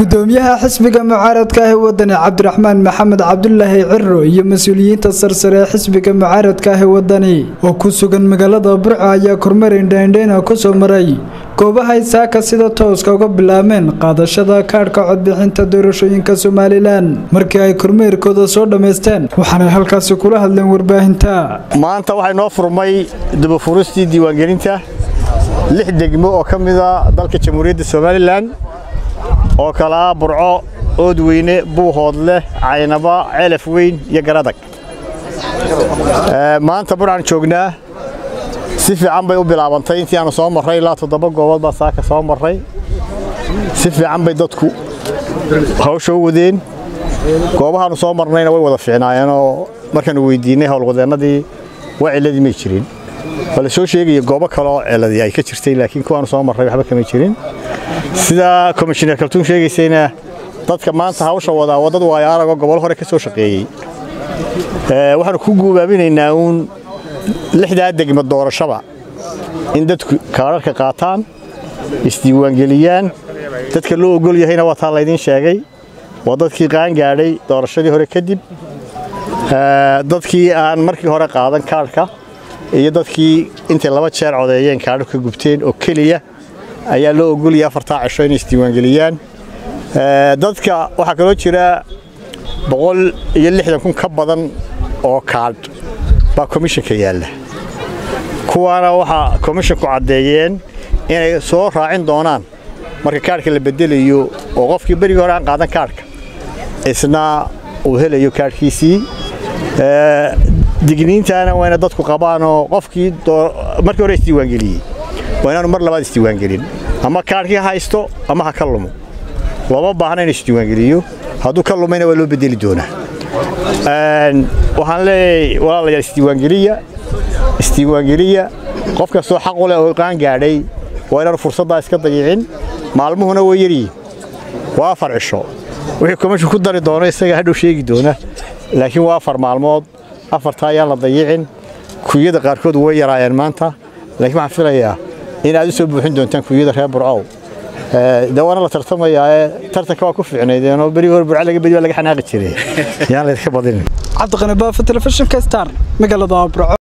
gudoomiyaha xisbiga mucaaradka ah ee wadani cabdiraxmaan maxamed cabdulaahi ciro iyo mas-uuliyiinta sarsare ee xisbiga mucaaradka ah ee wadani oo ku sugan magaalada burco ayaa kormeer indhaindhayna kusoo maray goobahay saaka sida tooska uga bilaabeen qaadashada kaadhka codbixinta doorashooyinka somalilan markii ay kormeerkooda soo dhammaysteen waxaanay halkaasi kula hadleen warbaahinta maanta waxay noo furmay dubafuristii diiwaangelinta lix degmo oo ka mida dalka jamhuuriyadda somalilan oo kalaa burco oodweyne buuhoodleh caynaba ceelaf weyn iyo garadag maanta burcaan joognaa si fiican bay u bilaabantay intii aanu soo marray ilaa toddoba goobood baa saaka soo marray si fiican bay dadku hawsha u wadeen goobahaanu soo marnayna way wada fiicnaayeenoo markaanu weydiinnay howlwadeennadii waa cilladii may jirin waa la soo sheegaya goobo kale oo ciladii ay ka jirtay laakiin kuwaanu soo marray waxba kama jirin sida komishineer kaltuun sheegaysayna dadka maanta hawsha wadaa waa dad waayo aragoo gobol hore ka soo shaqeeyey waxaanu ku guubaabinaynaa uun lixdaa degma doorashaba in dadku kaadharka qaataan isdiiwaangeliyaan dadka loo ogol yahayna waa taa laydiin sheegay waa dadkii qaangaadhay doorashadii hore kadib dadkii aan markii hore qaadan kaadhka iyo dadkii intay laba jeer codeeyeen kaadho ka gubteen oo keliya ayaa loo ogolaya afartaa cisho inay isdiiwaangeliyaan dadka waxaa kaloo jira boqol iyo lixdan kun ka badan oo kaadh baa komishanka yaalla kuwaana waxaa komishinku caddeeyeen inay soo raacin doonaan marka kaadhka la bedelayo oo qofkii berigii hore aan qaadan kaadhka isna uu helayo kaadhkiisii digniintaana waa ina dadku qabaanoo qofkii markii hore isdiiwaangeliyey waa inaanu mar labaad isdiiwaangelin ama kaadhkii haysto ama ha ka lumo looma baahna inu isdiiwaangeliyo hadduu ka lumayna waa loo bedeli doonaa waxaan leeyahay walaalayaal isdiiwaangeliya isdiiwaangeliya qof kastoo xaq u leh oo qaan gaadhay waa inaanu fursaddaa iska dayicin maalmuhuna way yaryihin waa afar cisho wixii komishin ku dari doono isaga hadhow sheegi doona laakiin waa afar maalmood afartaa ayaan la dayicin kuyada qaarkood way yaraayeen maanta laakiin waxaan filayaa in aad u soo buuxin doontaan kuyada reer burcow dawaana la tartamayaa ee tartanka waa ku fiicnaydeenoo berigi hore burco laga bedi waa laga xanaaqi jiray yaan laydinka badinin cabdiqani baafo telefishinka star magaalada burco